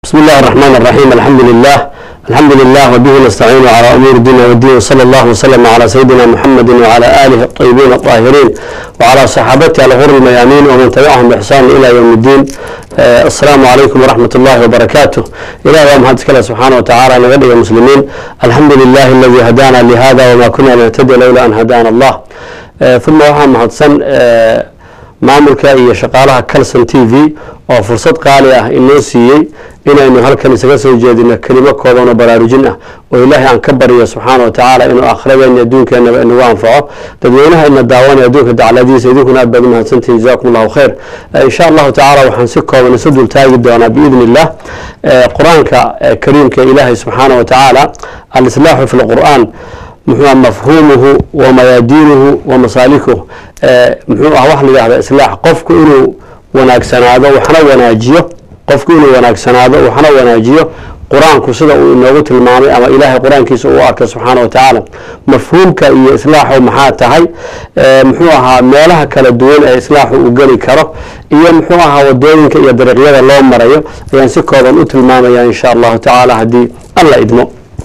بسم الله الرحمن الرحيم الحمد لله الحمد لله وبه نستعين على أمور الدين والدين وصلى الله وسلم على سيدنا محمد وعلى آله الطيبين الطاهرين وعلى صحابته الغر الميامين ومن تبعهم بإحسان إلى يوم الدين آه السلام عليكم ورحمة الله وبركاته إلى يوم هذا كلا سبحانه وتعالى نغدي المسلمين الحمد لله الذي هدانا لهذا وما كنا نهتدي لولا أن هدانا الله آه ثم وحا مهدسن آه maamulka iyo shaqaalaha calson t v oo fursad qaali ah inoo siiyey inaynu halkan isaga soo jeedino kelimo kooban oo baraarujin ah oo ilaahay aan ka baryo subxaana wa tacaala inuu akhiradeena adduunkeenaba inagu anfaco dadweynaha ina daawanaya adduunka dacladiisa idinkuna aad baad u mahadsantihin jazakum allahu khayr insha allahu tacaala waxaan si kooban isu dul taagi doonaa biidni illah qur-aanka kariimka ilaahay subxaana wa tacaala alislaaxu fi lqur'aan muxuu ah mafhuumuhu wa mayaadiinuhu wa masaalikuh muxuu ah wax la yidhahda islaax qofku inuu wanaagsanaado waxna wanaajiyo qofku inuu wanaagsanaado waxna wanaajiyo qur-aanku sida uu inoogu tilmaamay ama ilaahay qur-aankiisa uu arkay subxaana wa tacaala mafhuumka iyo islaaxu maxaa tahay muxuu ahaa meelaha kala duwan ee islaaxu uu geli karo iyo muxuu ahaa wadooyinka iyo dariiqyada loo marayo ayaan si kooban u tilmaamaya insha allahu tacaala haddii alla idmo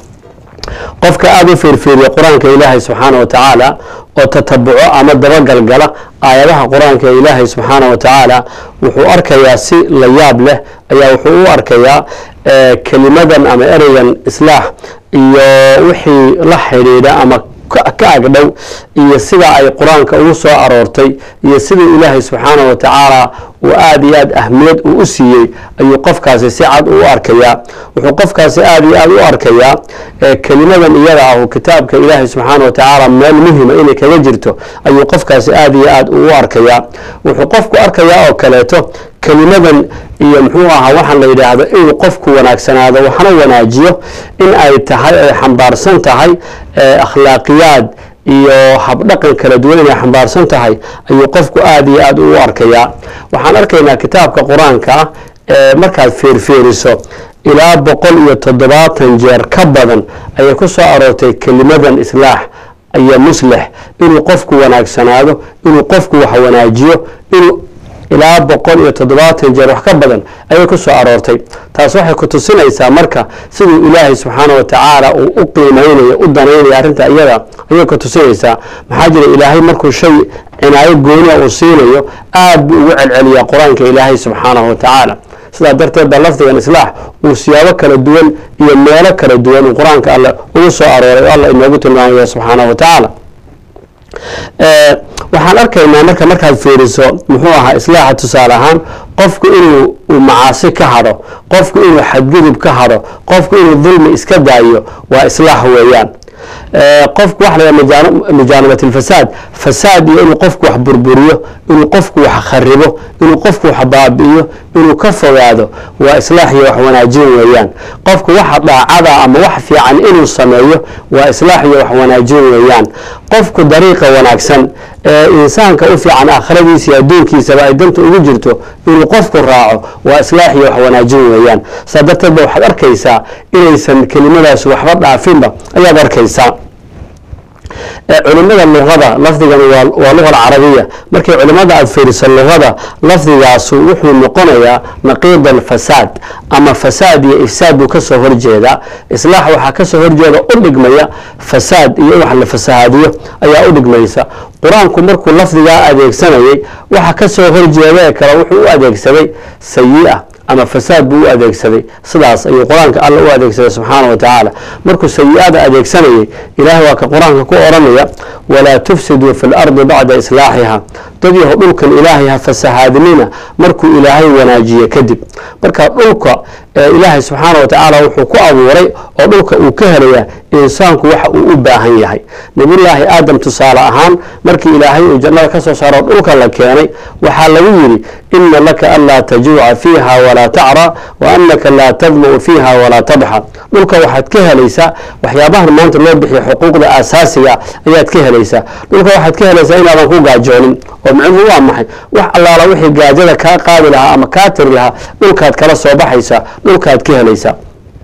qofka aada u fiirfiiriya qur-aanka ilaahay subxaana wa tacaala oo tatabuco ama dabagalgala aayadaha qur-aanka ee ilaahay subxaana wa tacaala wuxuu arkayaa si la yaab leh ayaa wuxuu u arkayaa kelimadan ama ereygan islaax iyo wixii la xidhiidha ama ka agdhow iyo sida ay qur-aanka ugu soo aroortay iyo sidii ilaahay subxaana wa tacaala uu aada iyo aad ahmiyad uu u siiyey ayuu qofkaasi si cad u arkayaa wuxuu qofkaasi aada iyo aada u arkayaa kelimadan iyada ah kitaabka ilaahay subxaana wa tacaala meel muhima inay kaga jirto ayuu qofkaasi aada iyo aad u arkayaa wuxuu qofku arkayaa oo kaleeto kelimadan iyo muxuu ahaa waxaan la yidhaahdo inuu qofku wanaagsanaado waxna wanaajiyo in ay tahay ay xambaarsan tahay akhlaaqiyaad iyo habdhaqan kala duwan inay xambaarsan tahay ayuu qofku aada iyo aada u arkayaa waxaan arkaynaa kitaabka qur-aanka ah ee markaad fiirfiiriso ilaa boqol iyo toddobaatan jeer ka badan ayay ku soo aroortay kelimadan islaax iyo muslix inuu qofku wanaagsanaado inuu qofku wax wanaajiyo inuu ilaa boqol iyo toddobaatan jeer wax ka badan ayay ku soo aroortay taas waxay ku tusinaysaa marka siduu ilaahay subxaana wa tacaala uu u qiimeynayo u danaynaya arrinta iyada ayay ku tusinaysaa maxaa jira ilaahay markuu shay cinaayo gooniya uu siinayo aad buu ugu celceliyaa qur-aanka ilaahay subxaanahu wa tacaala sidaa darteed baa lafdigan islaax uu siyaabo kala duwan iyo meelo kala duwan uu qur-aanka alle ugu soo arooray oo alla inoogu tilmaamaya subxaanahu wa tacaala waxaan arkaynaa marka markaad fiiriso muxuu ahaa islaaxa tusaale ahaan qofku inuu macaasi ka hadho qofku inuu xadgudub ka hadho qofku inuu dulmi iska daayo waa islaax weeyaan qofku waxa la mujaanabat alfasaad fasaad iyo inuu qofku wax burburiyo inuu qofku wax kharibo inuu qofku wax baabi'iyo inuu ka fogaado waa islaax iyo wax wanaajin weeyaan qofku waxa dhaacada ama wax fiican inuu sameeyo waa islaax iyo wax wanaajin weeyaan qofku dariiqa wanaagsan ee insaanka u fiican aakhiradiisa iyo adduunkiisaba ay danta ugu jirto inuu qofku raaco waa islaax iyo wax wanaajin weeyaan saa darteed ba waxaad arkaysaa inaysan kelimadaas waxba dhaafinba ayaad arkaysaa culimada luqada lafdigan waa luga alcarabiya markay culimada aada fiiriso luqada lafdigaasu wuxuu noqonayaa naqiid alfasaad ama fasaad iyo ifsaad buu kasoo horjeedaa islaax waxaa kasoo horjeeda u dhigmaya fasaad iyo wax la fasahaadiyo ayaa u dhigmaysa qur-aanku markuu lafdigaa adeegsanayay waxa kasoo horjeeda ee kale wuxuu u adeegsaday sayi-a ama fasaad buu u adeegsaday sidaas ayuu qur-aanka alla u adeegsaday subxaana wa tacaala markuu sayi-ada adeegsanayay ilaahay waa ka qur-aanka ku odhanaya walaa tufsiduu fi lardi bacda islaaxiha dad yaho dhulkan ilaahay ha fasahaadinina markuu ilaahay wanaajiye kadib marka dhulka ilaahay subxaana wa tacaala wuxuu ku abuuray oo dhulka uu ka helaya insaanku waxa uu u baahan yahay nabiyullaahi aadam tusaale ahaan markii ilaahay uu jannada ka soo saaro dhulka la keenay waxaa lagu yidhi ina laka anlaa tajuuca fiiha walaa tacra wa anaka laa tadma'u fiiha walaa tadxa dhulka waxaad ka helaysaa waxyaabahan maanta loo bixiya xuquuqda aasaasiga ayaad ka helaysaa dhulka waxaad ka helaysaa inaadan ku gaajoonin oo micnuhu waa maxay wax allaala wixii gaajada kaa qaadi lahaa ama kaa tiri lahaa dhulkaad kala soo baxaysaa dhulkaad ka helaysaa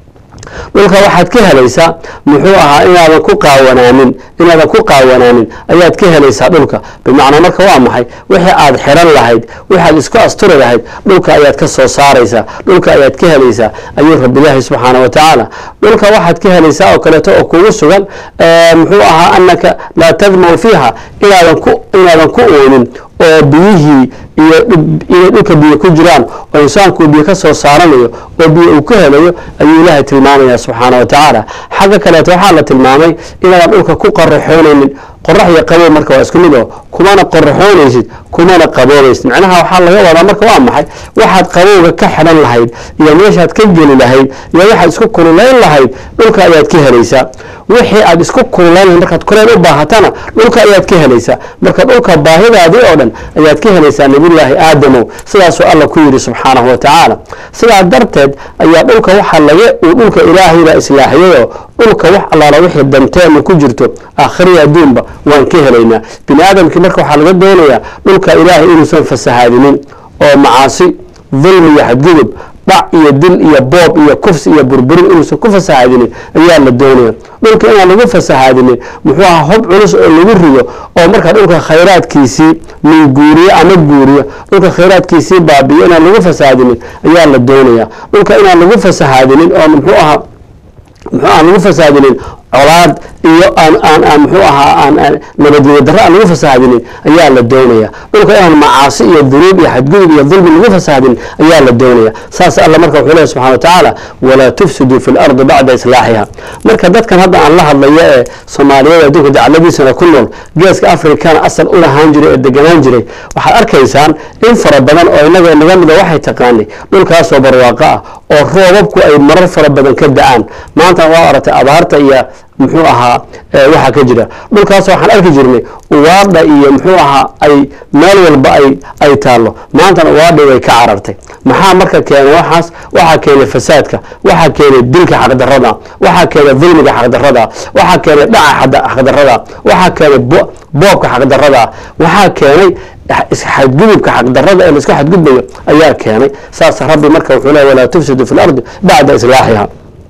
dhulka waxaad ka helaysaa muxuu ahaa inaadan ku qaawanaanin inaadan ku qaawanaanin ayaad ka helaysaa dhulka bimacnaa marka waa maxay wixii aad xiran lahayd waxaad isku asturi lahayd dhulka ayaad ka soo saaraysaa dhulka ayaad ka helaysaa ayuu rabbilaahi subxaana wa tacaala dhulka waxaad ka helaysaa oo kaleeto oo kugu sugan muxuu ahaa anaka laa tadmau fiiha inaadan ku inaadan ku oonin oo biyihii iyo inay dhulka biyo ku jiraan oo insaanku biyo ka soo saaranayo oo biyo uu ka helayo ayuu ilaahay tilmaamaya subxaana wa tacaala xagga kaleeto waxaa la tilmaamay inaadan dhulka ku qaraxoonaynin qorax iyo qabow marka waa isku mid oo kumana qoraxoonaysid kumana qaboobaysid macnaha waxaa laga wadaa marka waa maxay waxaad qabowga ka xidhan lahayd iyo meeshaad ka geli lahayd iyo waxaad isku kululayn lahayd dhulka ayaad ka helaysaa wixii aad isku kululayn lahayd markaad kuleyl u baahatana dhulka ayaad ka helaysaa marka dhulka baahidaadii oo dhan ayaad ka helaysaa nabiyullaahi aadamow sidaasuu alla ku yidhi subxaanahu wa tacaala sidaa darteed ayaa dhulka waxaa laga uu dhulka ilaahayba islaaxiyayoo dhulka wax allaala wixii danteena ku jirto aakhiriya adduunba waan ka helaynaa bini aadamkii marka waxaa laga doonayaa dhulka ilaahay inuusan fasahaadinin oo macaasi dulmi iyo xadgudub dhac iyo dil iyo boob iyo kufsi iyo burburin inuusan ku fasahaadinin ayaa la doonaya dhulka inaan lagu fasahaadinin muxuu ahaa hob culus oo lagu rido oo markaa dhulka khayraadkiisii minguuriyo ama guuriyo dhulka khayraadkiisii baabiyo inaan lagu fasahaadinin ayaa la doonaya dhulka inaan lagu fasahaadinin oo muxuu ahaa muxuu aan lagu fasaadinin colaad iyo aan aan aan muxuu ahaa aan nabadgelyo darro aan lagu fasaadinin ayaa la doonaya dhulka inaan macaasi iyo dunuub iyo xadgudub iyo dulmi lagu fasaadin ayaa la doonaya saas alla marka wuxuu lehy subxana wa tacaala walaa tufsiduu fi lardi bacda islaaxiha marka dadkan hadda aan la hadlayo ee soomaaliyada adduunka dacladiisana ku nool geeska afrikana asal u lahaan jiray ee deganaan jiray waxaad arkaysaan in fara badan oo inaga naga mida waxay taqaanay dhulkaasoo barwaaqo ah oo roobabku ay marar fara badan ka da-aan maanta waa aragtay abaarta iyo muxuu ahaa waxaa ka jira dhulkaas waxaan arki jirnay uwaadha iyo muxuu ahaa ay meel walba ay ay taallo maantana uwaadha way ka carartay maxaa marka keenay waxaas waxaa keenay fasaadka waxaa keenay dilka xaqdarrada waxaa keenay dulmiga xaqdarrada waxaa keenay dhaca xaqdarrada waxaa keenay boobka xaqdarrada waxaa keenay xadgudubka xaqdarrada ee laisku xadgudbayo ayaa keenay saas rabbi marka wuxuu lehy walaa tufsidu fi lardi bacda islaaxiha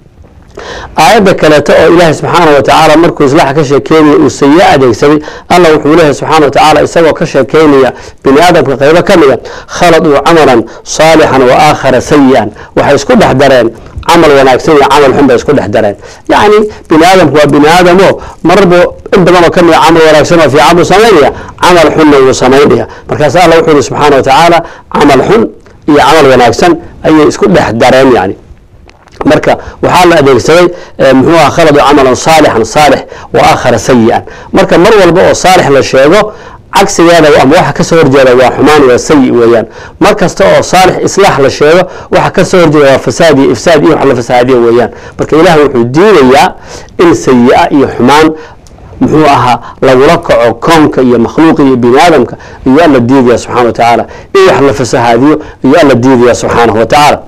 aayadda kaleeto oo ilaahay subxaana wa tacaala markuu islaaxa ka sheekeynaya uu sayi adeegsaday alla wuxuu leeyahay subxana wa tacaala isagoo ka sheekeynaya bini aadamka qaybo ka mida khaladuu camalan saalixan wa aakhara sayi-an waxay isku dhex dareen camal wanaagsan iyo camal xun bay isku dhex dareen yacni bini aadamku waa bini aadamo mararba in badanoo ka mida camal wanaagsan oo fiican buu samaynaya camal xunna wuu samaynaya markaas alla wuxuu yihi subxaana wa tacaala camal xun iyo camal wanaagsan ayay isku dhex dareen yani marka waxaa la adeegsaday muxuu aha khaladu camalan saalixan saalix wa aakhara sayi-an marka mar walba oo saalix la sheego cagsigeeda ama waxa kasoo horjeeda waa xumaan waa sayi weeyaan mar kasta oo saalix islaax la sheego waxa kasoo horjeeda waa fasaad iyo ifsaad iyo wax la fasaadiyo weeyaan marka ilaah wuxuu diidayaa in sayi-a iyo xumaan muxuu ahaa lagula kaco koonka iyo makhluuqa iyo bini aadamka iyo alla diidaya subxana wa tacaala in wax la fasahaadiyo iyo alla diidaya subxaanahu wa tacaala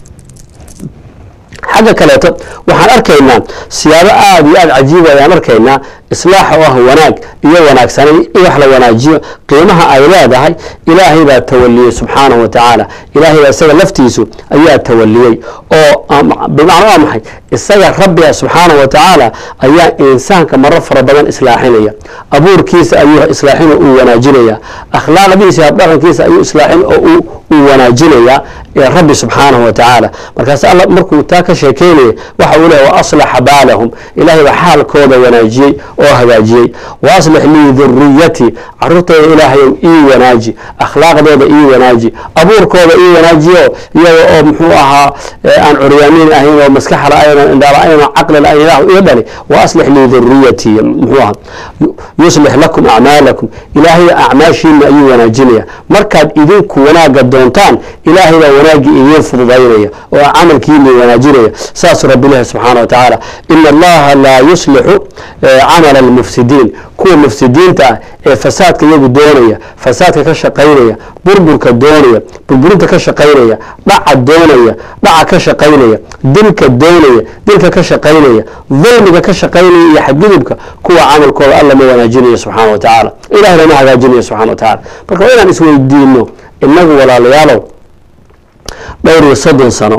xagga kaleeto waxaan arkaynaa siyaabo aada iyo aada cajiiba ayaan arkaynaa islaaxa oo ah wanaag iyo wanaagsanay in wax la wanaajiyo qiimaha ay leedahay ilaahay baa tawaliyey subxaanahu wa tacaala ilaahay baa isaga laftiisu ayaa tawaliyey oo bimacna waa maxay isaga rabbiga subxaanahu wa tacaala ayaa insaanka maro fara badan islaaxinaya abuurkiisa ayuu islaaxin oo uu wanaajinaya akhlaaqdiisa habdhaqankiisa ayuu islaaxin oo uu wanaajinaya rabbi subxaanahu wa tacaala markaas alla markuu taa ka sheekeynaya waxa uu leeya wa aslaxa baalahum ilaahay baa xaalkooda wanaajiyey oo hagaajiyey wa aslix lii duriyati caruurtooda ilaahayow ii wanaaji akhlaaqdooda ii wanaaji abuurkooda ii wanaajiyo iyaga oo muxuu ahaa aan curyaamiin ahayn oo maskaxla aynan indhaala aynan caqlila ayn ilaahu ii dhali wa aslix lii duriyati muxuu ahaa yuslix lakum acmaalakum ilaahay acmaashiina ayuu wanaajinaya markaad idinku wanaaga doontaan ilaahay baa wanaaggii idiin fududaynaya oo camalkiini wanaajinaya saasuu rabbi ilahi subxaana wa tacaala ina allaha laa yuslixu camala almufsidiin kuwa mufsidiinta ah ee fasaadka iyagu doonaya fasaadka ka shaqaynaya burburka doonaya burburinta ka shaqaynaya dhaca doonaya dhaca ka shaqaynaya dilka doonaya dilka ka shaqaynaya dulmiga ka shaqaynaya iyo xadgudubka kuwa camalkooda alla ma wanaajinayo subxaana wa tacaala ilahna ma hagaajinayo subxana wa tacala marka waa inaan isweydiino inagu walaalayaalow dhowr iyo soddon sano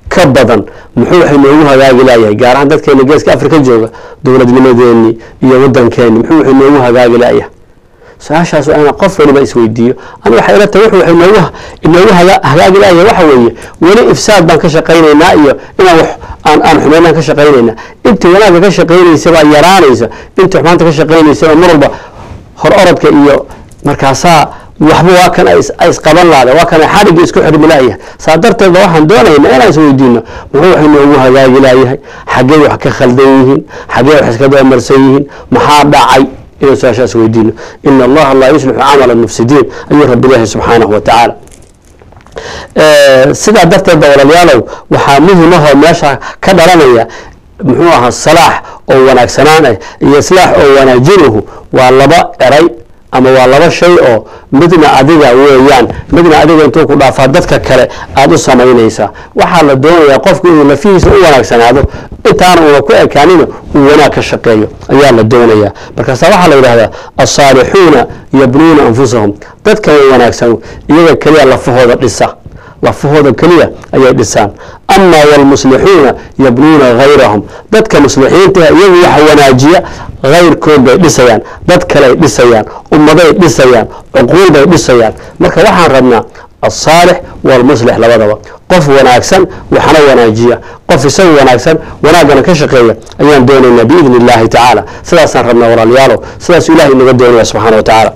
ka badan muxuu wax inoogu hagaagi laayahay gaar ahaan dadkeena geeska afrika jooga dowladnimadeeni iyo wadankeeni muxuu wax inoogu hagaagi laayahay su-aashaas waa inaan qof waliba isweydiiyo ani waxay ila tahay wuxuu inoogu inoogu haga- hagaagi laaya waxa weeye weli ifsaad baan ka shaqaynaynaa iyo inaan wax aan aan xumeynaan ka shaqaynaynaa intii wanaagga ka shaqaynaysa baa yaraanaysa intii xumaanta ka shaqaynaysa baa mar walba hor orodka iyo markaasaa waxba waa kan ay is- ay isqaban laada waa kan ay xadhigii isku xirmi laayahay saa darteed ba waxaan doonaynaa inaan isweydiino muxuu wax inoogu hagaagi laayahay xaggee wax ka khaldan yihiin xaggee wax iska dabamarsan yihiin maxaa dhacay inaan su-aashaas weydiino ina allaha laa yuslixu camala mufsidiin ayuu rabbi ilaahi subxaanahu wa tacaala sidaa darteed ba walaalayaalow waxaa muhim ahoo meesha ka dhalanaya muxuu ahaa salaax oo wanaagsanaan ah iyo islaax oo wanaajinuhu waa laba eray ama waa laba shay oo midna adiga weeyaan midna adiga intuu ku dhaafaa dadka kale aada u samaynaysaa waxaa la doonayaa qofku inuu lafihiisa u wanaagsanaado intaana una ku ekaanina uu wanaag ka shaqeeyo ayaa la doonayaa markaasa waxaa la yidhahdaa asaalixuuna yabnuuna anfusahum dadka wanaagsan iyaga keliya lafahooda dhisa lafahooda keliya ayay dhisaan ama wlmuslixuuna yabnuuna hayrahum dadka muslixiinta iyagu waxa wanaajiya hayrkood bay dhisayaan dad kaley dhisayaan ummaday dhisayaan cuquul bay dhisayaan marka waxaan rabnaa asaalix walmuslix labadaba qof wanaagsan waxna wanaajiya qof isagu wanaagsan wanaaggana ka shaqeeya ayaan doonaynaa biidni illaahi tacaala sidaasaan rabnaa walaalayaalow sidaasuu ilahay inaga doonaya subxana wa tacaala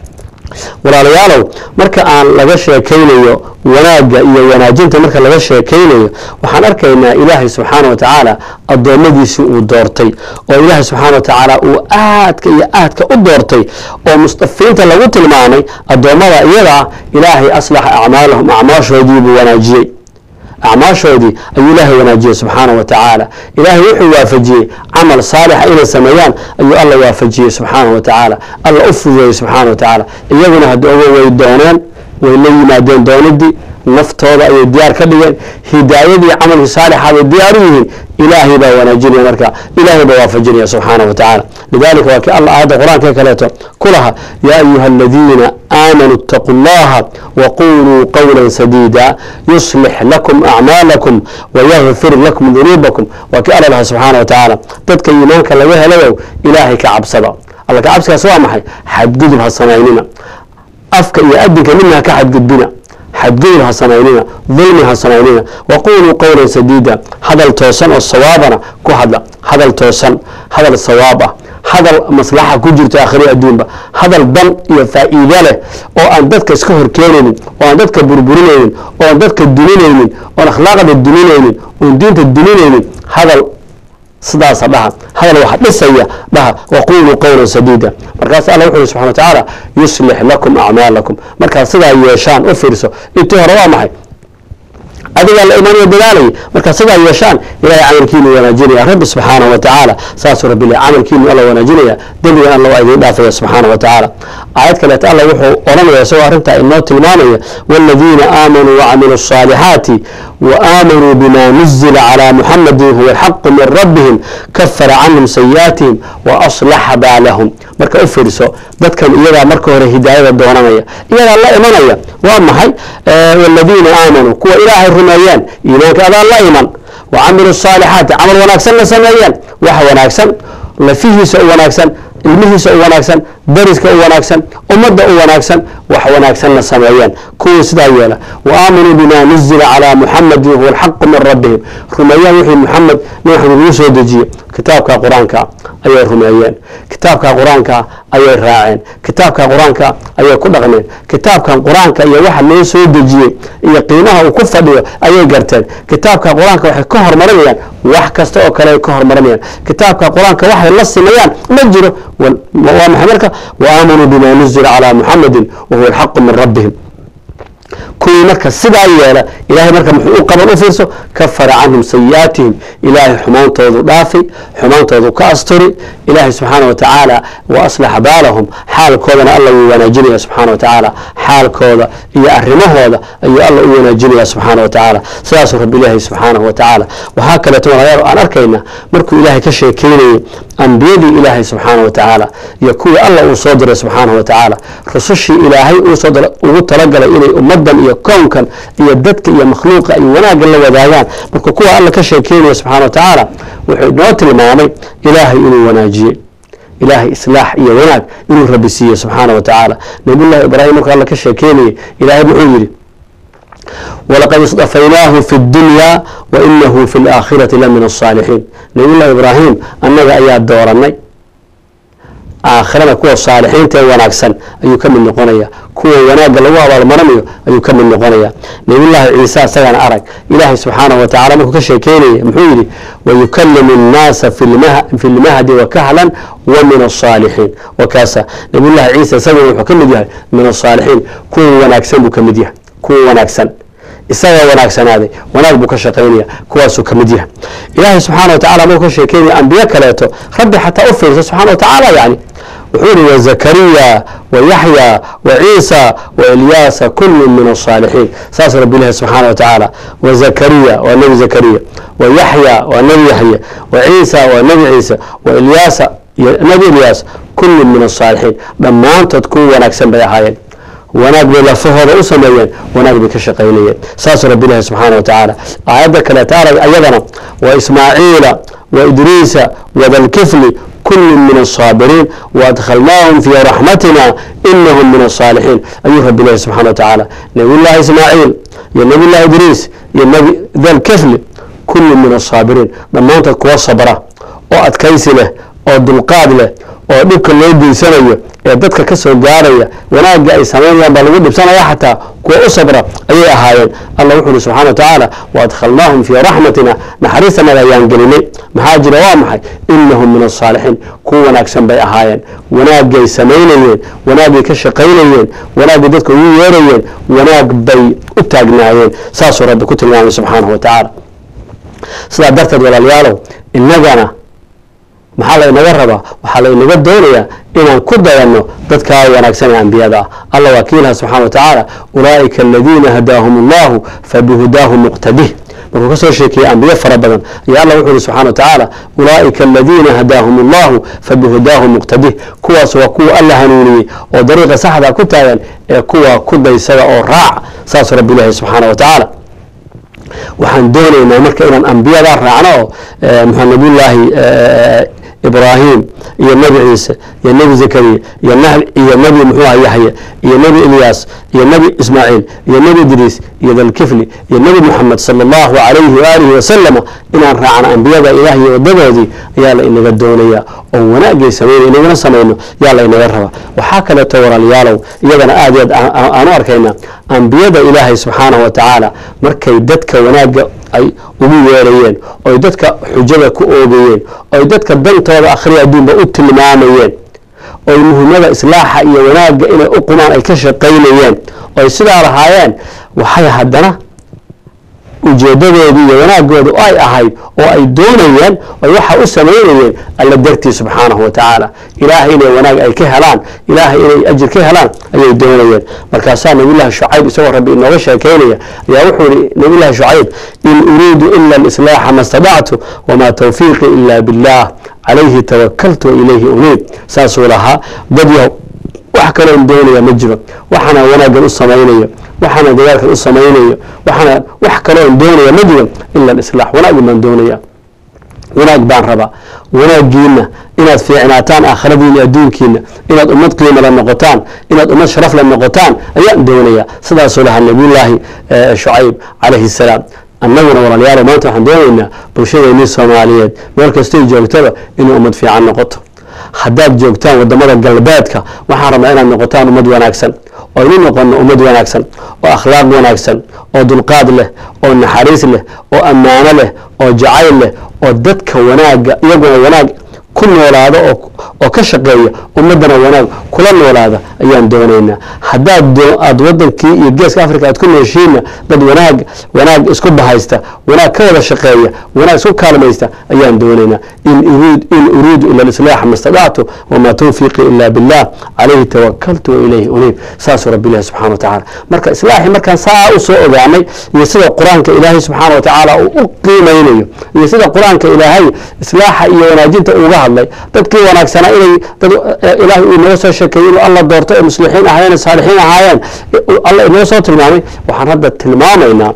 walaalayaalow marka aan laga sheekaynayo wanaagga iyo wanaajinta marka laga sheekaynayo waxaan arkaynaa ilaahay subxaana wa tacaala addoommadiisii uu doortay oo ilaahay subxaana wa tacaala uu aadka iyo aadka u doortay oo mustafiinta lagu tilmaamay addoommada iyada ah ilaahay aslaxa acmaalahum acmaashoodii buu wanaajiyey acmaashoodii ayuu ilaahay wanaajiyey subxaana wa tacaala ilaahay wuxuu waafajiyey camal saalixa inay sameeyaan ayuu alla waafajiyey subxaana wa tacaala alla u fududeeyey subxaana wa tacaala iyaguna hadda ogo way dooneen way la yimaadeen doonidii naftooda ayay diyaar ka dhigeen hidaayadii camalkii saalixa bay diyaar u yihiin ilaahay baa wanaajinaya marka ilaahay baa waafajinaya subxaana wa tacaala lidalika waa kii alla aayadda qur-aanka kaleeto ku laha yaa ayuha aladiina aamanuu اtaquu اllaha waquluu qowla sadiida yuslix lakum acmaalakum wayagfir lakum dunuubakum waa kii alla laha subxaana wa tacaala dadka iimaanka laga helayow ilaahay ka cabsada alla ka cabsigaas waa maxay xadgudub ha samaynina afka iyo adinka midna ha ka xadgudbina xadgudub ha samaynina dulmi ha samaynina waquluu qowlan sadiida hadal toosan oo sawaabana ku hadla hadal toosan hadal sawaab ah hadal maslaxa ku jirto akhri adduunba hadal dan iyo faa'iide leh oo aan dadka iska horkeenaynin oo aan dadka burburinaynin oo aan dadka duninaynin oon akhlaaqda duninaynin oon diinta duninaynin hadal sidaasa dhaha hadal waxa dhisaya dhaha waquluu qowlan sadiida markaas alla wuxu uhi subxana wa tacaala yuslix lakum acmaalakum markaad sidaa yeeshaan u fiirso intii hore waa maxay adigaa la imanaya dadaalaya markaad sidaa yeeshaan ilahay camalkiinu wanaajinaya rabbi subxaana wa tacaala saasuu rabbi le camalkiinu alla wanaajinaya dembigan alla waa idiin dhaafaya subxaana wa tacaala aayad kaleeto alla wuxuu odhanaya isagoo arrintaa inoo tilmaamaya waaladiina aamanuu wacamiluu الصaalixaati وآمنوا بما نزل على محمد هو الحق من ربهم كفر عنهم سيئاتهم وأصلح بالهم marka u fiirso dadkan iyagaa marka hore hidaayada doonanaya iyagaa la imanaya waa maxay والذiina aamanuu kuwa ilaahay rumeeyeen iimaanka adaa la iman وcamiluu الصaalixaati camal wanaagsanna sameeyeen wax wanaagsan lafihiisa u wanaagsan ilmihiisa u wanaagsan dariska u wanaagsan ummadda u wanaagsan wax wanaagsanna sameeyeen kuwii sidaa yeela waaamanuu bima nuzila calaa muxamadin huwa alxaqu min rabbihim rumeeyeen wixii muxamed nin maxamed uu soo dejiye kitaabka qur-aanka ayay rumeeyeen kitaabka qur-aanka ayay raaceen kitaabka qur-aanka ayay ku dhaqmeen kitaabkan qur-aanka iyo waxa loo soo dejiyey iyo qiimaha uu ku fadhiyo ayay garteen kitaabka qur-aanka waxay ka hormarinayaan wax kasta oo kale ay ka hormarinayaan kitaabka qur-aanka waxay la simayaan ma jiro waa maxay marka waaamanuu bima nuzila calaa muxamadin wahuwa alxaqu min rabbihim kuwii marka sidaa yeela ilahay marka muxuu u qaban u fiirso kafara canhum sayi'aatihim ilaahay xumaantoodu dhaafay xumaantoodu ka asturi ilaahay subxaana wa tacaala wa aslaxa baalahum xaalkoodana alla wuu wanaajinaya subxaana wa tacaala xaalkooda iyo arrimahooda ayuu alla u wanaajinaya subxaana wa tacaala sidaasuu rabbi ilaahay subxaanahu wa tacaala waxaa kaleeto walaalayaal aan arkayna markuu ilaahay ka sheekeynayay ambiyadii ilaahay subxaana wa tacaala iyo kuwii alla uu soo diray subxaanahu wa tacaala rusushii ilaahay ugu talagalay inay ummadan iyo iyo kownkan iyo dadka iyo makhluuqa ay wanaagga la wadaagaan marka kuwa alla ka sheekeynaya subxana wa tacaala wuxuu inoo tilmaamay ilaahay inuu wanaajiyey ilaahay islaax iyo wanaag inuu rabi siiye subxaana wa tacaala nabiyullahi ibraahim markuu alla ka sheekeynayay ilaahay muxuu yidhi walaqad istafaynaahu fi اdunya wainahu fi اlaakhirati la min الصaalixiin nabiyullahi ibraahim annaga ayaa dooranay aakhirada kuwa saalixiinta ee wanaagsan ayuu ka mid noqonaya kuwa wanaagga lagu abaalmarinayo ayuu ka mid noqonaya nabiyullaahi ciise isagana arag ilaahay subxaanahu wa tacala markuu ka sheekeynaya muxuu yidhi wayukalimu الnaasa fi lmahdi wakahlan wa min الصaalixiin wakaasa nabiyullahi ciise isagana wuxuu ka mid yahay min الصaalixiin kuwa wanaagsan buu ka mid yahay kuwa wanaagsan isagaa wanaagsanaaday wanaag buu ka shaqaynaya kuwaasuu ka mid yahay ilaahay subxaana wa tacala markuu ka sheekeynaya ambiye kaleeto rabbi xataa u fiirsa subxana wa tacaala yani wuxuu yihi wzakariya wayaxya waciisa wailyaasa kulu min الصaalixiin saas rabi ilahi subxaana wa tacaala wazakariya waa nebi zakariya wayaxya waa nebi yaxya waciisa waa nebi ciise wailyaasa nebi ilyaas kulu min الصaalixiin dhammaantood kuwa wanaagsan bay ahaayeen wanaag bay lafahooda u sameeyeen wanaag bay ka shaqaynayeen saasuu rabi ilahi subxaana wa tacaala aayadda kaleeta arag ayadana wa ismaaciila wa idriisa wadalkifli kulu min الصاabiriin وadkhalnaahum fii raxmatina inahum min الصaalixiin ayuu rabi ilahi subxana wa tacaala nabiy llahi ismaaciil iyo nabiy llahi idriis iyo nbi dalkifli kulu min الصaabiriin dhammaantood kuwa sabra oo adkaysi leh oo dulqaad leh oo dhibka loo geysanayo ee dadka ka soo gaaraya wanaagga ay samaynayaan baa lagu dhibsanaya xataa kuwa u sabra ayay ahaayeen allah wuxu uhi subxana wa tacaala waadkhalnaahum fii raxmatina naxariistanada ayaan gelinay maxaa jira waa maxay inahum min asaalixiin kuwa wanaagsan bay ahaayeen wanaagay samaynayeen wanaagay ka shaqaynayeen wanaagay dadka ugu yeerayeen wanaag bay u taagnaayeen saasuu rabbi ku tilmaamay subxaanahu wa tacaala sidaa darteed walaalayaalow inagana maxaa laynaga rabaa waxaa laynaga doonayaa inaan ku dayanno dadkaa wanaagsan ee ambiyada ah allah waa kiilaha subxana wa tacaala ulaa'ika aladiina hadaahum allahu fabihudaahu muqtadih markuu ka soo sheekeeyey ambiye fara badan ayaa allah wuxu uhi subxana wa tacaala ulaa'ika aladiina hadaahum allahu fabihudaahu muqtadih kuwaas waa kuwa alla hanuuniyey oo dariiqa saxda ku taagan ee kuwa ku daysada oo raac saasuu rabbi ilaahi subxaana wa tacaala waxaan doonaynaa marka inaan ambiyadaa raacno oo mxua nabiyullaahi ibraahim iyo nebi ciise iyo nebi zakariya iyo iyo nebi muxuu aha yaxya iyo nebi ilyaas iyo nebi ismaaciil iyo nebi idriis iyo dalkifli iyo nebi moxamed sala allahu calayhi waaalihi wasalama inaan raacno ambiyada ilaah iyo wadadoodii ayaa la inaga doonaya oo wanaagay samayna inagana samayno yaa la inaga rabaa waxaa kaleeto walaalayaalow iyadana aad i aad aanu arkayna ambiyada ilaahay subxaanahu wa tacaala markay dadka wanaagga ay ugu yeerayeen oy dadka xujada ku oogayeen oy dadka dantooda akhriya adduunba u tilmaamayeen oy muhiimada islaaxa iyo wanaagga inay u qumaan ay ka shaqaynayeen oy sidaa lahaayeen waxay haddana ujeedadoodii iyo wanaagooda ay ahayd oo ay doonayeen oy waxa u samaynayeen alla dartii subxaanahu wa tacaala ilaahay inay wanaag ay ka helaan ilaahay inay ajir ka helaan ayay doonayeen markaasaa nabiyullahi shucayb isagoo rabbi inooga sheekeynaya ayaa wuxuu yihi nabiyullahi shucayb in uriidu ila alislaaxa ma stadactu wamaa tawfiiqii ila billah calayhi tawakaltu wa ilayhi uniib saasuu lahaa dad yahow wax kaloon doonaya ma jiro waxaana wanaaggan u samaynayo waxaana dadaalkan u samaynayo waxaana wax kaloon doonaya ma jiro ila alislaax wanaagin baan doonaya wanaag baan rabaa wanaaggiina inaad fiicnaataan aakhiradiina adduunkiina inaad ummad qiimala noqotaan inaad ummad sharafla noqotaan ayaan doonaya sidaasuu lahaa nabiyullaahi shucayb calayhi salaam annaguna walaalayaalo maanta waxaan doonaynaa bulshadeennii soomaaliyeed meel kastay joogtaba inay ummad fiican noqoto haddaad joogtaan wadamada galbeedka waxaan rabnaa inaad noqotaan ummad wanaagsan oo inu noqono ummad wanaagsan oo akhlaaq wanaagsan oo dulqaad leh oo naxariis leh oo ammaano leh oo jacayl leh oo dadka wanaagga iyaguna wanaag ku noolaada oo ka shaqeeya ummaddana wanaag kula noolaada ayaan doonaynaa haddaad aad wadankii iyo geeska africa aad ku nooshiinna dad wanaag wanaag isku bahaysta wanaag ka wada shaqeeya wanaag isku kaalmaysta ayaan doonaynaa in uriidu ila alislaaxa ma stadactu wamaa tawfiiqii ila billah calayhi tawakaltu wa ilayhi uniib saasuu rabbi ilahi subxana wa tacala marka islaaxii markaan saa u soo ogaanay iyo sida qur-aanka ilaahay subxaana wa tacaala uu u qiimaynayo iyo sida qur-aanka ilaahay islaaxa iyo wanaajinta uga hadlay hadlay dadkii wanaagsanaa inay dad ilaahay uu inoo soo sheekeeyey inuu alla doorto ee muslixiin ahaayeen saalixiin ahaayeen alla inoo soo tilmaamay waxaan hadda tilmaamaynaa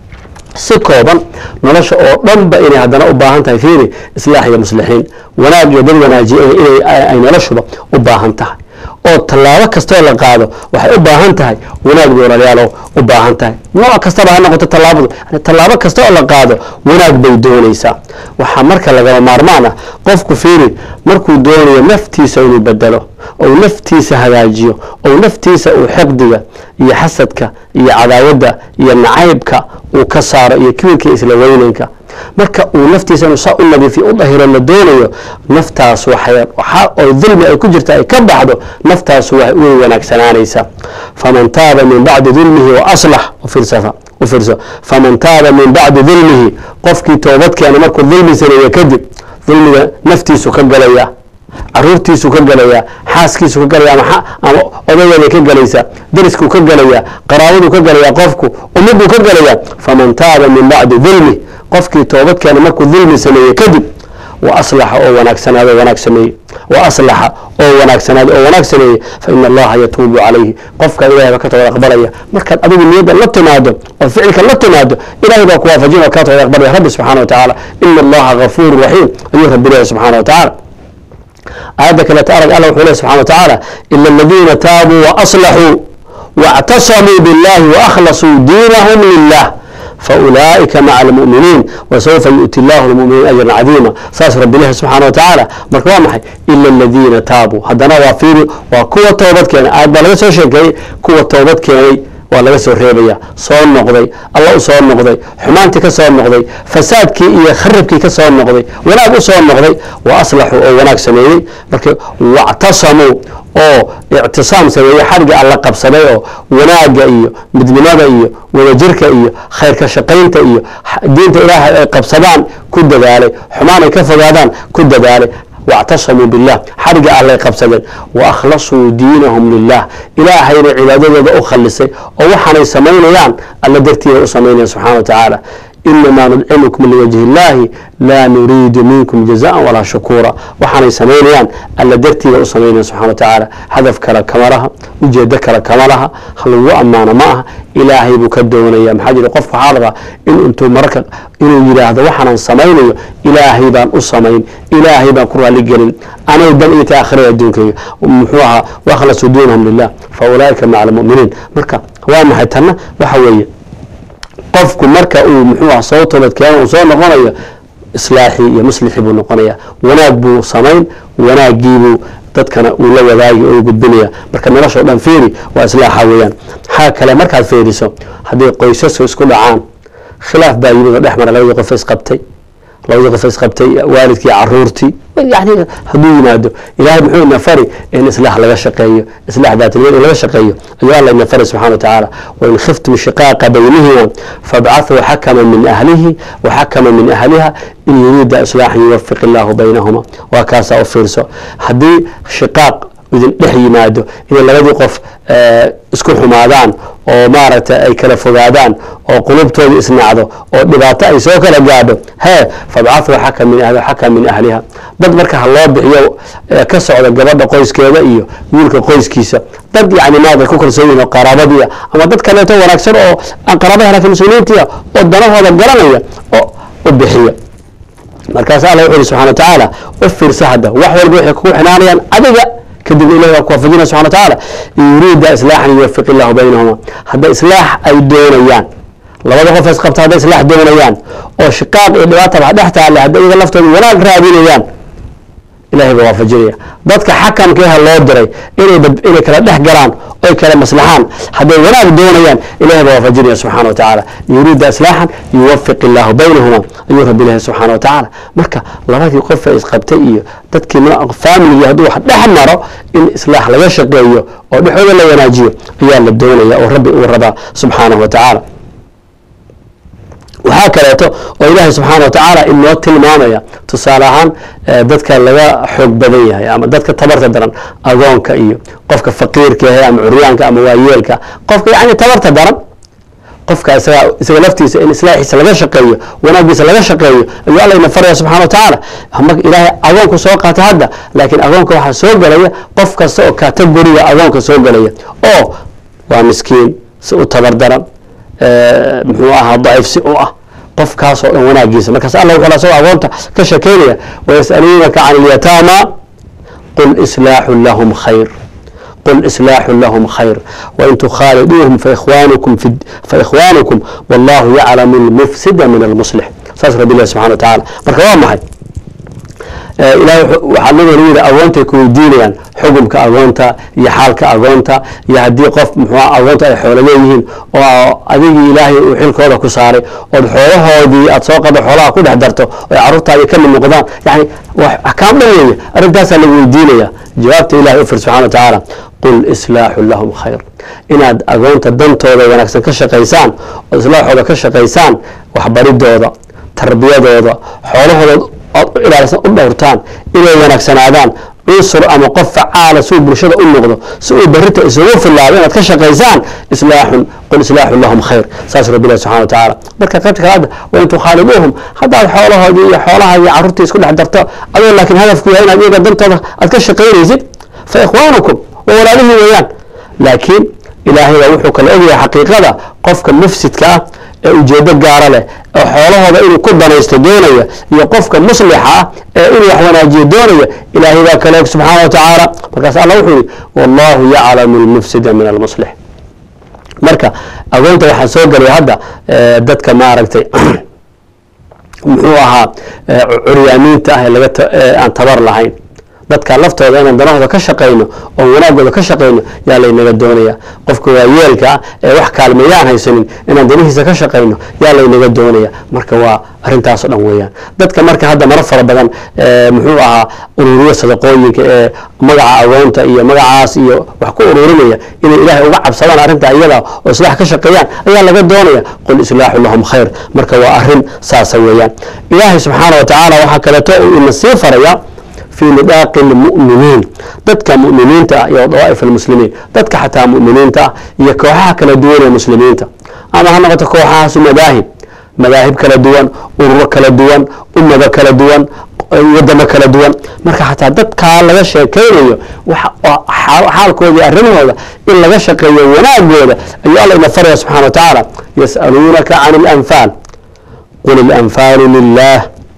si kooban nolosha oo dhanba inay haddana u baahan tahay fiiri islaax iyo muslixiin wanaag iyo dad wanaajiye inay ay noloshuba u baahan tahay oo tallaabo kastoo la qaado waxay u baahan tahay wanaag bay walaalayaalo u baahan tahay nooc kastaba ha noqoto tallaabadu yani tallaabo kasta oo la qaado wanaag bay doonaysaa waxaa marka lagama maarmaan ah qofku fiiri markuu doonayo naftiisa inuu bedelo ou naftiisa hagaajiyo ou naftiisa uu xiqdiga iyo xasadka iyo cadaawadda iyo nacaybka uu ka saaro iyo kibirka isla weynanka marka uu naftiisa inuu saa u nadiifiyo u dahiro la doonayo naftaas waxay waxaa oo dulmi ay ku jirta ay ka baxdo naftaas way way wanaagsanaanaysaa faman taaba min bacdi dulmihi wa aslax ufirsafa u fiirso faman taaba min bacdi dulmihi qofkii toobad keena markuu dulmi sameeye kadib dulmiga naftiisu ka galaya caruurtiisu ka galaya xaaskiisu ka galaya ama ama odageeday ka galaysa dariskuu ka galaya qaraabaduu ka galaya qofku ummaduu ka galaya faman taaba min bacdi dulmi qofkii toobadkeena markuu dulmi sameeye kadib wa aslaxa oo wanaagsanaado wanaag sameeye wa aslaxa oo wanaagsanaado oo wanaag sameeye fa ina allaha yatuubu calayhi qofka ilahay baa ka tooda aqbalaya markaad adigu niyadda la timaado oo ficilka la timaado ilahay baa ku waafajin oo kaa tooda aqbalaya rabbi subxana wa tacaala ina allaha gafuuru raxiim ayuu rabbi leeyahy subxana wa tacaala aayadda kaleeta arag alla wuxuu leh subxana wa tacaala ila aladiina taabuu waaslaxuu واctasamuu biاllahi waأkhlasuu diinahum lilah faulaa'ika maca almu'miniin wasawfa yu'ti illahu lmuminiin ajran cadiima saas rabbi ilahi subxana wa tacaala marka waa maxay ila aladiina taabuu haddana waa fiiri waa kuwa toobad keenay aayad baa laga soo sheekeeyey kuwa toobad keenay waa laga soo reebaya soo noqday alla u soo noqday xumaantii ka soo noqday fasaadkii iyo kharibkii ka soo noqday wanaag u soo noqday wa aslaxuu oo wanaag sameeyey marka wactasamuu oo ictisaam sameeyey xadhigii alla qabsaday oo wanaagga iyo midnimada iyo wadajirka iyo khayrka shaqaynta iyo diinta ilaahay ay qabsadaan ku dadaalay xumaan ay ka fogaadaan ku dadaalay واctasamuu biاllah xadhigga allay qabsadeen waأkhlasuu diinahum lilah ilaahayna cibaadadooda u khalisay oo waxaanay samaynayaan alla dartiiba u samaynayan subxana wa tacaala inamaa nudcimukum liwajhi اllahi laa nuriidu minkum jazaءa walaa shukuura waxaanay samaynayaan alla dartiiba u samaynayan subxana wa tacaala hadaf kale kama laha ujeedo kale kama laha halagu ammaano ma aha ilaahay buu ka doonaya maxaa jire qofku waxaa rabaa in intuu mararka inuu yidhaahdo waxaanan samaynayo ilaahay baan u samayn ilaahay baan ku raali gelin anay dan ii tahay akhirada adduunkayga muxuu ahaa wakhlasuu diinahum lilah fa ulaa'ika maca almu'miniin marka waa maxay tanna waxa weeye qofku marka uu muxuu ah soo toobadkeeno uu soo noqonayo islaaxii iyo muslixii buu noqonaya wanaag buu samayn wanaagiibuu dadkana uu la wadaagi oo gudbinaya marka noloshao dhan fiiri waa islaaxa weeyaan maxaa kale markaad fiiriso haddii qoysasku isku dhacaan khilaaf baa yimid oo dhex mara labadii qof isqabtay labadii qof isqabtay waalidkii caruurtii yani hadduu yimaado ilahay muxuu ina fari in islaax laga shaqeeyo islaax daatilmad in laga shaqeeyo ayuu alla ina fari subxana wa tacaala wain khiftum shiqaaqa baynihima fabcathuu xakama min ahlihi waxakama min ahliha in yuriida islaaxan yuwafiq illaahu baynahuma waa kaasaa u fiirso haddii shiqaaq idin dhex yimaado inay labadii qof isku xumaadaan oo maaragtay ay kala fogaadaan oo qulubtooda isnacdo oo dhibaato ay soo kala gaadho hee fabcathuu xaka min ahli xaka min ahliha dad marka ha loo bixiyo ka socda gabadha qoyskeeda iyo wiilka qoyskiisa dad yani maarata ku kalsoon yihin oo qaraabadiia ama dad kaleeto wanaagsan oo aan qaraabada laakiin muslimiintiia oo danahooda garanaya oo u bixiya markaas alla wuxu uhi subxana wa tacaala u fiirsa hadda wax walba waxay kugu xinaanayaan adiga kadibna ilahi waa ku waafajinaya subxana wa tacaala in yuriida islaaxan yuwafiq illahu baynahuma hadda islaax ay doonayaan labada qof isqabta hadday islaax doonayaan oo shiqaaq iyo dhibaataba dhex taale hadday iyaga laftooda wanaag raadinayaan ilahay baa waafajinaya dadka xakamkeeha loo diray inay inay kala dhex galaan oy kala maslaxaan hadday wanaag doonayaan ilahay baa waafajinaya subxana wa tacaala yuriida islaaxan yuwafiq illaahu baynahuma ayuu rabbi ilahi subxana wa tacaala marka labadii qof ee isqabtay iyo dadkii familigii hadduu wax dhex maro in islaax laga shaqeeyo oo dhexooda la wanaajiyo ayaa la doonaya oo rabbi uu rabaa subxaanahu wa tacaala waxaa kaleeto oo ilaahay subxaana wa tacaala inoo tilmaamaya tusaale ahaan dadka laga xoog badan yahay ama dadka tabarta daran agoonka iyo qofka faqiirka yahay ama curyaanka ama waayeelka qofka yani tabarta daran qofka isaga isaga laftiisa in islaaxiisa laga shaqeeyo wanaagiisa laga shaqeeyo ayuu alla ina faraya subxana wa tacaala marka ilaahay agoonku soo qaatay hadda laakiin agoonka waxaa soo gelaya qof kasta oo kategoriga agoonka soo gelaya oo waa miskiin si u tabardaran muxuu ahaa daciif si u ah qofkaas oo dhan wanaagiisa markaas alla wuxuu asagoo agoonta ka shekeynaya wayasaluunaka can ilyataama qul islaaxu lahum khayr قل إصلاح لهم خير وإن تخالدوهم فإخوانكم في فإخوانكم والله يعلم المفسد من المصلح saas rabbi ilahi subxana wa tacaala marka waa maxay ilahay waxaa nabiga yidhi agoontay ku weydiinayaan xukumka agoonta iyo xaalka agoonta iyo haddii qof muxuu agoonta ay xoolo leeyihiin oo adigii ilaahay uu xilkooda ku saaray ood xoolahoodii aad soo qado xoolaha ku dhex darto oy carruurtaadii ka mid noqdaan yani axkaam dhan weeye arrintaasaa lagu weydiinaya jawaabta ilahay u fir subxana wa tacaala qul islaaxu lahum khayr inaad agoonta dantooda wanaagsan ka shaqaysaan oo islaaxooda ka shaqaysaan waxbaridooda tarbiyadooda xoolahooda ood u ilaalisan u dhowrtaan inay wanaagsanaadaan cunsur ama qof facaala si uu bulshada u noqdo si uu berrita isugu filaado inaad ka shaqaysaan islaaxun qul islaaxu lahum khayr saas rabbi ilahi subxana wa tacaala marka qaybta kale hadda wain tukhaaliduuhum haddaad xoolahoodii iyo xoolaha iyo carruurtii isku dhex darto adoo laakiin hadafku yahay inaad iyaga dantooda aad ka shaqaynaysid fa ikhwaanukum waa walaalihii weeyaan laakiin ilaahay baa wuxuu kala ogyahay xaqiiqada qofka mufsidka ah ee ujeedo gaara leh oo xoolahooda inuu ku danaysto doonaya iyo qofka muslixa ah ee inuu wax wanaajiyo doonaya ilaahay baa kala og subxaana wa tacaala markaas alla wuxuu yihi wallahu yaclamu lmufsida min almuslix marka agoonta waxaa soo gelaya hadda dadka maaragtay muxuu ahaa curyaamiinta ah ee laga aan tabar lahayn dadka laftooda inaan danahooda ka shaqayno oo wanaagooda ka shaqayno yaa laynaga doonaya qofka waayeelka ah ee wax kaalmeeyaan haysanin inaan danihiisa ka shaqayno yaa laynaga doonaya marka waa arrintaasoo dhan weeyaan dadka marka hadda maro fara badan muxuu ahaa ururiyo sadaqooyinka ee magaca agoonta iyo magacaas iyo wax ku ururinaya inay ilaahay uga cabsadaan arrinta iyada oo islaax ka shaqeeyaan ayaa laga doonaya qul islaaxu lahum khayr marka waa arrin saasa weeyaan ilaahay subxaana wa tacaala waxaa kaleeto uu ina sii faraya في نطاق المؤمنين dadka mu'miniinta ah iyo dawaa'if almuslimiin dadka xataa mu'miniinta ah iyo kooxaha kala duwan ee muslimiinta ama ha noqoto kooxahaasu madaahib madaahib kala duwan ururo kala duwan ummado kala duwan wadamo kala duwan marka xataa dadkaa laga sheekaynayo xaalkooda arrimahooda in laga shaqeeyo wanaagooda ayuu alla ina faraya subxana wa tacaala yas'aluunaka can اlanfaal qul اlanfaalu lilah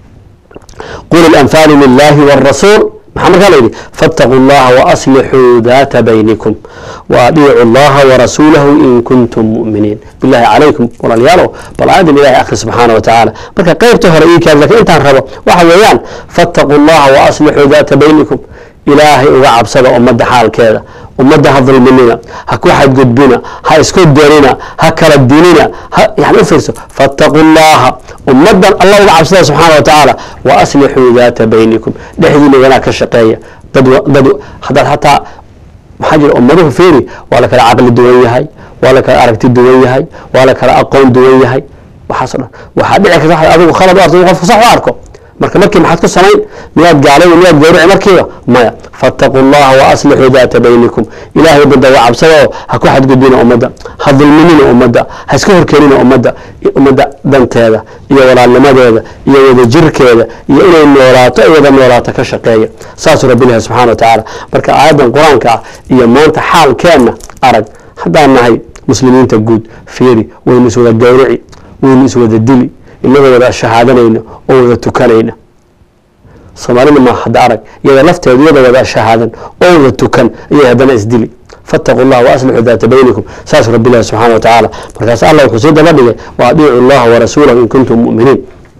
qul اlanfaalu lilahi wاrasuul maxaa markaa la yidhi faاtaquu اllaha waaslixuu daata baynikum waadiicu اllaha warasuulahu in kuntum mu'miniin bilahi calaykum walaalyaalow bal aadan ilahi akhri subxaana wa tacaala marka qeybta hore ii kaad lakin intaan rabo waxa weeyaan faاtaquu اllaha waaslixuu daata baynikum ilaahay uga cabsada ummadda xaalkeeda ummadda ha dulminina ha ku xadgudbina ha isku darina ha kala dilina yani u fiirso faاtaquu اllaha ummaddan allah uga cabsada subxaana wa tacaala wa aslixuu daata baynikum dhexdiina wanaag ka shaqeeya dad dad haddaad hataa maxaa jira ummaduhu fiiri waa la kala caqli duwan yahay waa la kala aragti duwan yahay waa la kala aqoon duwan yahay waxaaso dhan waxaa dhici karta waxaad adigu khalad u arto in qofku sax u arko marka markii maxaad ku samayn miyaad gaalay miyaad gawrici markiiba maya faاtaquu اllaha waaslixuu daata baynikum ilahay ummadda uga cabsada oo ha ku xadgudbina ummadda ha dulminina ummadda ha iska horkeenina ummadda ummadda danteeda iyo walaalnimadeeda iyo wada jirkeeda iyo inay noolaato ay wada noolaato ka shaqeeya saasuu rabbi ilahi subxana wa tacaala marka aayaddan qur-aanka ah iyo maanta xaalkeenna arag haddaan nahay muslimiinta guud fiiri waynu iswada gawrici waynu iswada dili inagoo wada shahaadanayna oo wada tukanayna soomaalida ma hadda arag iyada lafteedu iyada wada shahaadan oo wada tukan ayay haddana isdili faاtaquu اllah waaslixuu daata baynikum saas rabbi ilahi subxana wa tacaala markaas allah wuxuu sii daba dhigay waadiicu اllaha warasuulahu in kuntum mu'miniin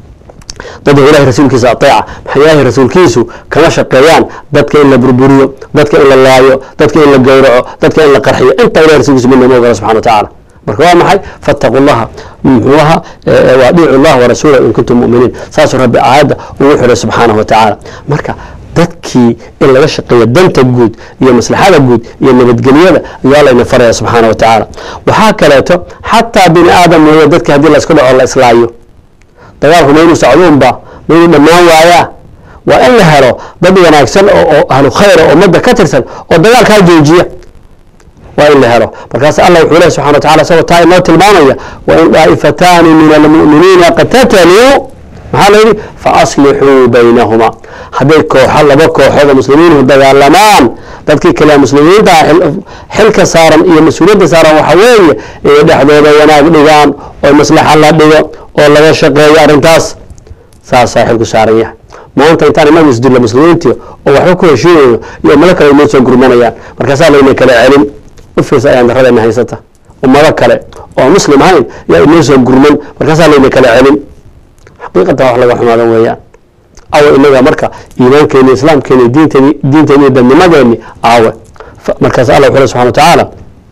dadka ilahay rasuulkiisa aeeca maxaa ilaahay rasuulkiisu kama shaqeeyaan dadka in la burburiyo dadka in la laayo dadka in la gowraco dadka in la qarxiyo intaa ilahay rasuulkiisu midna ma ogola subxana wa tacaala marka waa maxay faاtaquu اllaha muxuu ahaa waadiicu اllah warasuulahu in kuntum mu'miniin saasuu rabbi aayadda ugu xiray subxaanahu wa tacaala marka dadkii in laga shaqeeyo danta guud iyo maslaxada guud iyo nabadgelyada ayaa layna faraya subxaana wa tacaala waxaa kaleeto xataa bini aadam weeye dadki haddii laisku dhaco la islaayo dagaalku ma inuu socduunba ma inuu dhammaan waayaa waa in la helo dad wanaagsan oo ahlu khayra ummadda ka tirsan oo dagaalkaa joojiya waa in la helo markaas allah wuxuu lehy subxana wa tacala isagoo taa inoo tilmaamaya wa in daa'ifataani min almu'miniina qatataluu maxaa la yidhi faaslixuu baynahuma hadday kooxo laba kooxood oo muslimiinhu dagaalamaan dadkii kale muslimiinta ah xilka saaran iyo mas-uuliyadda saaran waxa weeye inay dhexdooda wanaag dhigaan oo maslaxa la dhigo oo laga shaqeeyo arrintaas saasaa xilku saaran yahay maanta intaan inagu isdilla muslimiintii oo waxba ku heshiinayno iyo ummado kale inoo soo gurmanayaan markaasaa layna kala celin u fiirsa ayaan darradayna haysata ummado kale oo muslim ahayn yaa inoo soo gurman markaasaa layna kala celin xaqiiqatan wax laga xumaadan weeyaan awe inaga marka iimaankeeni islaamkeeni diinteeni diinteeni iyo dadnimadeeni aawe markaas allah wuxuu subxana wa tacaala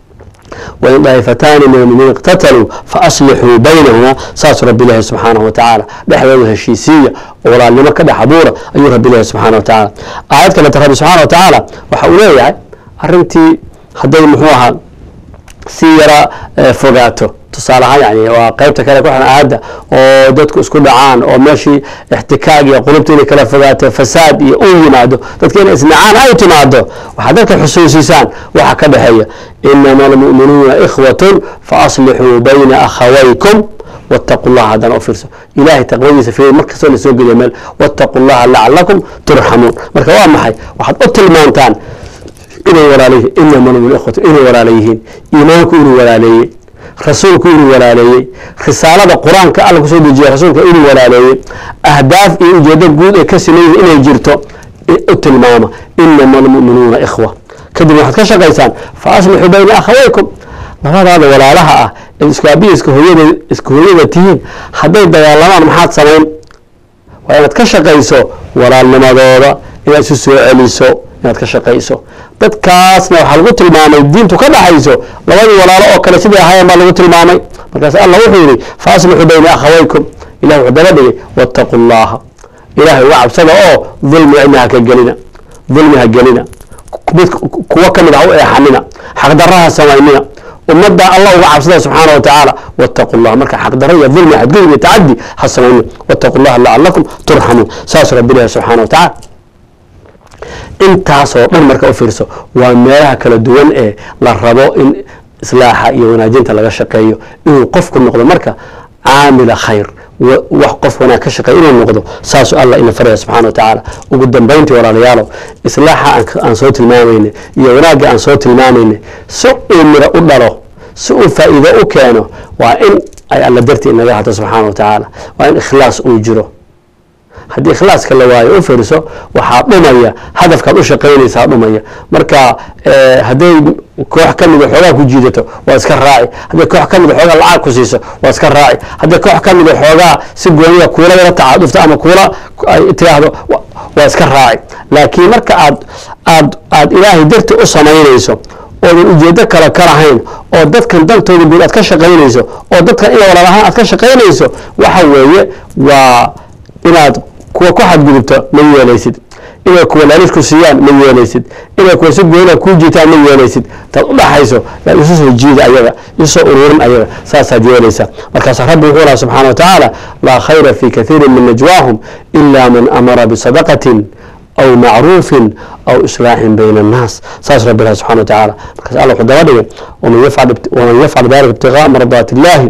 wain daa'ifataani min almuminiin iqtataluu faaslixuu baynahuma saasuu rabbi ilaahi subxaanahu wa tacaala dhexdooda heshiisiiya oo walaalnimo ka dhex abuura ayuu rabbi ilaahi subxana wa tacaala aayad kaleta rabbi subxana wa tacaala waxa uu leeyahay arrintii hadday muxuu ahaa si yara fogaato tusaale ahaan yani waa qeybta kale ku xiran aayadda oo dadku isku dhacaan oo meeshii ixtikaag iyo qulubta inay kala fogaato fasaad iyo u yimaado dadka inay isnacaan ay timaado waxaad dadka xusuusisaan waxa ka dhexeeya inama almu'minuuna ikhwatun faaslixuu bayna akhawaykum wاtaqu llaha haddana u fiirso ilahay taqwadiisa fiir mar kastoo lasoo geliya meel wاtaqu llaha lacalakum turxamuun marka waa maxay waxaad u tilmaantaan inay walaalayihiin inama almu'minuuna ikhwatun inay walaala yihiin iimaanku inuu walaaleeyey rasuulku inuu walaaleeyey risaalada qur-aanka alla kusoo dejiya rasuulka inuu walaaleeyey ahdaaf iyo ujeedo guud ee ka simayihin inay jirto u tilmaama inama almu'minuuna ikhwa kadib waxaad ka shaqaysaan fa aslixuu bayna akhawaykum labadaada walaalaha ah ee isku aabiya iska hooyada isku hooyada tihiin hadday dagaalamaan maxaad samayn waa inaad ka shaqayso walaalnimadooda inaad isu soo celiso inaad ka shaqayso dadkaasna waxaa lagu tilmaamay diintu ka dhaxayso labadii walaalo oo kale sidai ahaayeen baa lagu tilmaamay markaas allah wuxuu yihi faaslixuu bayna akhawaykum ilah wuxuu daba dhigay waataquu llaha ilahay uga cabsada oo dulmi cidna haka gelina dulmi ha gelina mid kuwo ka mid ah u eexanina xaqdaraha samaynina ummadda allah uga cabsada subxaana wa tacaala waataquu llah marka xaqdaro iyo dulmi xadgudub iyo tacadi ha samaynin waataquu llaha lacalakum turxamuun saas rabbi ilahi subxana wa tacala intaasoo dhan marka u fiirso waa meelaha kala duwan ee la rabo in islaaxa iyo wanaajinta laga shaqeeyo inuu qofku noqdo marka caamila khayr wax qof wanaag ka shaqeeya inuu noqdo saasuu allah ina faraya subxana wa tacaala ugu dambayntii walaalayaalow islaaxa aan soo tilmaamayne iyo wanaagga aan soo tilmaamayne si uu miro u dhalo si uu faa'iido u keeno waa in ay alla dartii inaga hato subxaana wa tacaala waa in ikhlaas uu jiro haddii ikhlaaska la waayo u firiso waxaa dhumaya hadafkaad u shaqaynaysaa dhumaya marka hadday koox ka mida xoogaa ku jiidato waa iska raaci hadday koox ka mida xoogaa lacag ku siiso waa iska raaci hadday koox ka mida xoogaa si gooniya kuula yara tacaadufto ama kuula ay tiraahdo waa iska raaci laakiin marka aad aad aad ilaahay darti u samaynayso oodan ujeedo kale ka lahayn oo dadkan dantooda guud aad ka shaqaynayso oo dadkan ina walaalahaan aad ka shaqaynayso waxa weeye waa inaad kuwa ku xadgudubto ma yeelaysid inay kuwa laalis ku siiyaan ma yeelaysid inay kuwa si goona kuu jiitaan ma yeelaysid taad u dhaxayso yaa isu soo jiida ayaga isu soo ururin ayaga saasaad yeelaysaa markaasaa rabbi wuxuu laha subxana wa tacaala laa khayra fi kathiirin min najwaahum ila man amara bisadaqatin aw macruufin aw islaaxin bayna annaas saas rabbi ilahi subxana wa tacaala markaas alla wuxuu daba dhigay waman yafcal dalika ibtigaa mardaati illahi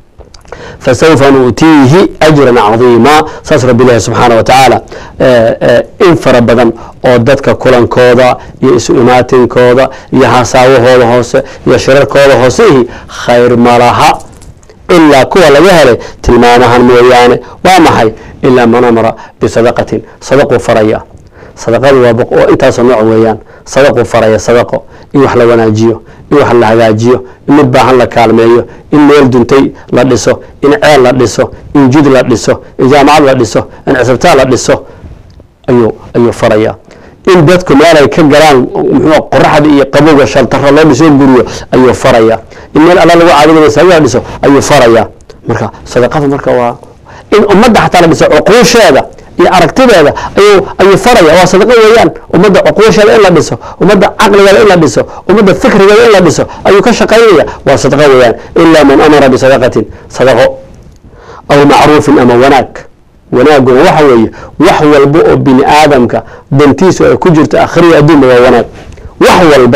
فسوف نؤتيه أجرا عظيما saas رب ilahi سubحaanه وتaعaaلى in fara badan oo dadka kulankooda iyo isu imaatinkooda iyo hasaawahooda hoose iyo shirarkooda hooseihi khayr malaha ilaa kuwa laga helay tilmaamahan mooyaane waa maxay ilaa man amara bisadaqatin sadaquu faraya sadaqadu waa oo intaasoo nooc weeyaan sadaquu faraya sadaqo in wax la wanaajiyo in wax la hagaajiyo in mid baahan la kaalmeeyo in meel duntay la dhiso in ceel la dhiso in jid la dhiso in jaamacad la dhiso in cisbitaal la dhiso ayuu ayuu faraya in dadku meel ay ka galaan muxuu qoraxda iyo qabowga shaltaro loo dhiso guriyo ayuu faraya in meel alla lagu caabudo masaajid la dhiso ayuu faraya marka sadaqada marka waa in ummadda xataa la dhiso cuquusheeda iyo aragtideeda ayuu ayuu faraya waa sadaqo weeyaan ummadda cuquusheeda in la dhiso ummadda caqligeeda in la dhiso ummadda fikrigeeda in la dhiso ayuu ka shaqaynaya waa sadaqo weeyaan ilaa man amara bisadaqatin sadaqo aw macruufin ama wanaag wanaaguna waxa weeye wax walba oo bini aadamka dantiisu ay ku jirto akhriya adduunba waa wanaag wax walba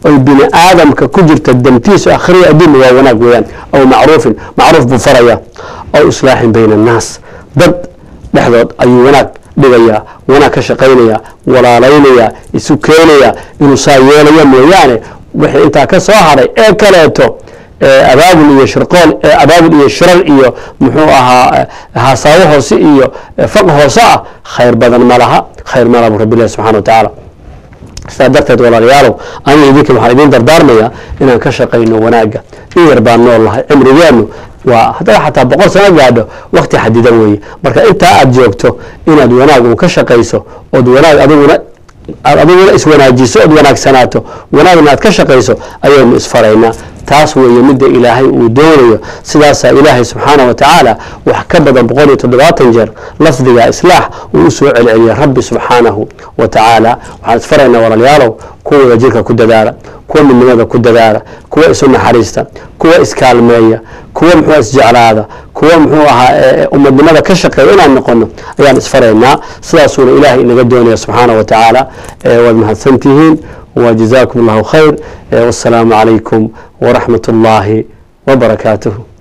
oy bini aadamka ku jirta dantiisu akhriya adduunna waa wanaag weeyaan aw macruufin macruuf buu faraya aw islaaxin bayna annaas dad dhexdood ayuu wanaag dhigayaa wanaag ka shaqaynaya walaalaynaya isu keenaya inuu saa yeelaya mooyaane wixii intaa ka soo haray ee kaleeto abaabul iyo shirqool abaabul iyo shirar iyo muxuu ahaa hasaawo hoose iyo faq hoose ah khayr badan ma laha khayr ma laha bu rabbi ilahi subxana wa tacaala sidaa darteed walaalayaalow aniga idinka waxaan idiin dardaarmaya inaan ka shaqayno wanaagga in yar baan nool lahay cimrigeenu waa haddaad xataa boqol sano gaadho wakti xadidan weeye marka intaa aad joogto inaad wanaag un ka shaqayso ood wanaag adiguna aad adiguna iswanaajiso ood wanaagsanaato wanaagna aad ka shaqayso ayaynu isfaraynaa taas weeye midda ilaahay uu doonayo sidaasaa ilaahay subxaana wa tacaala wax ka badan boqol iyo toddobaatan jeer lafdiga islaax uu u soo celceliyay rabbi subxaanahu wa tacaala waxaan isfaraynaa walaalayaalow kuwa wada jirka ku dadaala kuwa midnimada ku dadaala kuwa isu naxariista kuwa iskaalmeeya kuwa muxuu isjeclaada kuwa muxuu ahaa ummadnimada ka shaqeeya inaan noqono ayaan isfaraynaa sidaasuuna ilaahay inaga doonaya subxaana wa tacaala waad mahadsantihiin وجزاكم الله خير والسلام عليكم ورحمة الله وبركاته